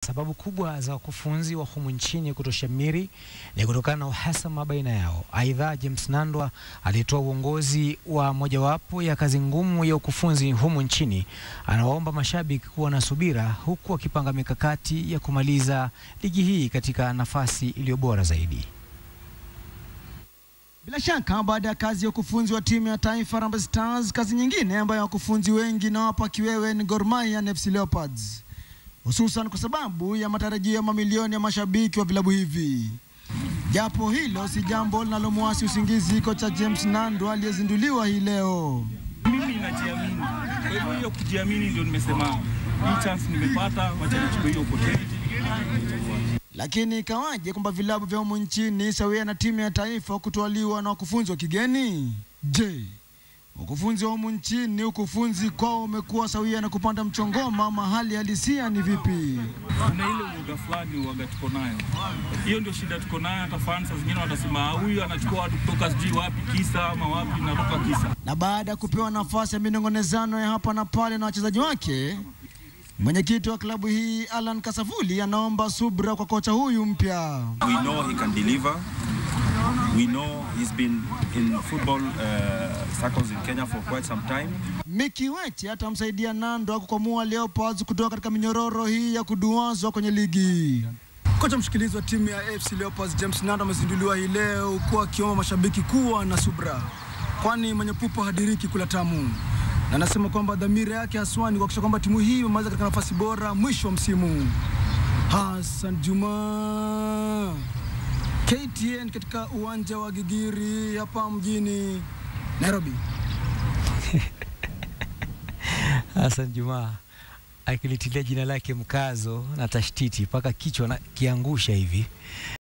Sababu kubwa za wakufunzi wa humu nchini kutoshamiri ni kutokana na uhasama baina yao. Aidha, James Nandwa alitoa uongozi wa mojawapo ya kazi ngumu ya ukufunzi humu nchini. Anawaomba mashabiki kuwa na subira, huku akipanga mikakati ya kumaliza ligi hii katika nafasi iliyo bora zaidi. Bila shaka baada ya kazi ya ukufunzi wa timu ya taifa Harambee Stars, kazi nyingine ambayo wakufunzi wengi nawapa kiwewe ni Gor Mahia na FC Leopards, hususan kwa sababu ya matarajio ya mamilioni ya mashabiki wa vilabu hivi. Japo hilo si jambo linalomwasi usingizi kocha James Nandwa aliyezinduliwa hii leo. Mimi najiamini, kwa hivyo hiyo kujiamini ndio nimesema hii chance nimepata, wacha nichukue hiyo opportunity. Lakini ikawaje kwamba vilabu vya humu nchini sawia na timu ya taifa kutwaliwa na wakufunzi wa kigeni? Je, ukufunzi wa humu nchini, ukufunzi kwao umekuwa sawia na kupanda mchongoma, ama hali halisia ni vipi? Kuna ile uoga fulani uoga tuko nayo, hiyo ndio shida tuko nayo. Hata fans saa zingine watasema "Ah, huyu anachukua watu kutoka sijui wapi kisa ama wapi, natoka kisa. Na baada ya kupewa nafasi ya minong'onezano ya hapa na pale na wachezaji wake, mwenyekiti wa klabu hii Alan Kasavuli anaomba subra kwa kocha huyu mpya. We know he can deliver. We know he's been in football uh, circles in Kenya for quite some time. Miki Weche atamsaidia Nando kukwamua Leopards kutoka katika minyororo hii ya kuduazwa kwenye ligi. Kocha mshikilizi wa timu ya AFC Leopards James Nando amezinduliwa hii leo huku akiomba mashabiki kuwa na subra, kwani mwenye pupa hadiriki kula tamu, na anasema kwamba dhamira yake haswa ni kuhakikisha kwamba timu hii imemaliza katika nafasi bora mwisho wa msimu. Hassan Juma, KTN katika uwanja wa Gigiri hapa mjini Nairobi. Hassan Juma akilitilia jina lake mkazo na tashtiti mpaka kichwa na kiangusha hivi.